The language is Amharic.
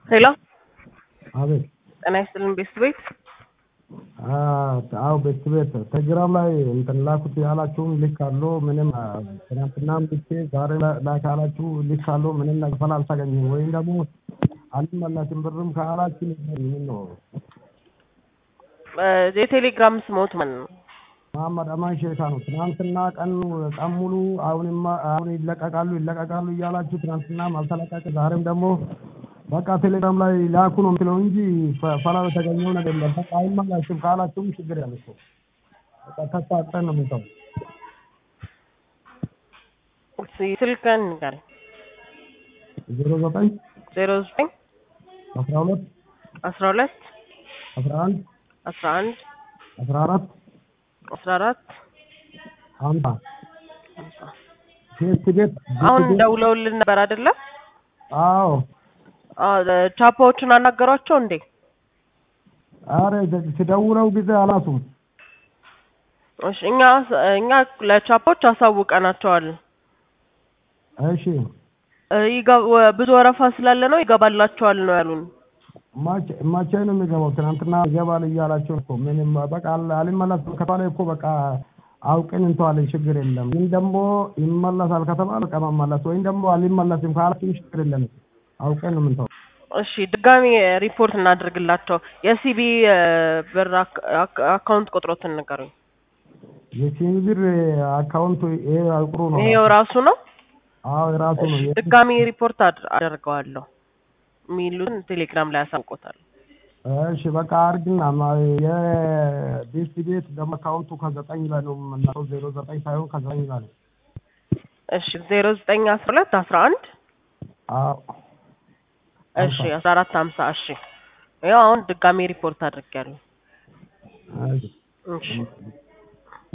ሄሎ አቤት ጤና ይስጥልን ቤስት ቤት አዎ ቤት ቤት ቴሌግራም ላይ እንትን ላኩት ያላችሁን ልክ አለው ምንም ትናንትናም ልኬ ዛሬ ላክ ያላችሁ ልክ አለው ምንም ነገር አልተገኘም። ወይም ደግሞ አልመለስም ብርም ካላችሁ ምን ነው የቴሌግራም ስሞት ማን ነው? መሀመድ አማን ሼካ ነው። ትናንትና ቀን ቀን ሙሉ አሁንማ አሁን ይለቀቃሉ ይለቀቃሉ እያላችሁ ትናንትናም አልተለቀቀ ዛሬም ደግሞ በቃ ቴሌግራም ላይ ላኩ ነው የምትለው እንጂ ፈላ የተገኘው ነገር የለም። በቃ አይመለስም ካላችሁም ችግር ያለ እኮ በቃ ተስፋ አጥተን ነው የምንተው። ስልክህን ንገረኝ። ዜሮ ዘጠኝ ዜሮ ዘጠኝ አስራ ሁለት አስራ ሁለት አስራ አንድ አስራ አንድ አስራ አራት አስራ አራት ሀምሳ ሴት ቤት አሁን ደውለውልን ነበር አይደለ? አዎ ቻፓዎቹን አናገሯቸው እንዴ? አረ ሲደውለው ጊዜ አላሱም። እሺ እኛ እኛ ለቻፓዎች አሳውቀናቸዋል። እሺ ብዙ ወረፋ ስላለ ነው ይገባላቸዋል ነው ያሉን። መቼ ነው የሚገባው? ትናንትና ይገባል እያላቸው እኮ ምንም በቃ አልመለስም ከተባለ እኮ በቃ አውቅን እንተዋለን፣ ችግር የለም። ግን ደግሞ ይመለሳል ከተባለ በቃ መመለስ ወይም ደግሞ አልመለስም ካላችሁ ችግር የለም። አውቀን ነው የምንተው። እሺ ድጋሚ ሪፖርት እናድርግላቸው። የሲቢ ብር አካውንት ቁጥሮትን ንገሩኝ። የሲቢ ብር አካውንቱ ይሄ ቁጥሩ ነው። ይሄው ራሱ ነው። አዎ የራሱ ነው። ድጋሚ ሪፖርት አደርገዋለሁ የሚሉን ቴሌግራም ላይ ያሳውቆታል። እሺ በቃ አርግና የዲሲ ቤት ደግሞ አካውንቱ ከዘጠኝ ላይ ነው የምናለው ዜሮ ዘጠኝ ሳይሆን ከዘጠኝ ላይ ነው። እሺ ዜሮ ዘጠኝ አስራ ሁለት አስራ አንድ አዎ እሺ አስራ አራት ሀምሳ እሺ ያው አሁን ድጋሚ ሪፖርት አድርጌያለሁ። እሺ እሺ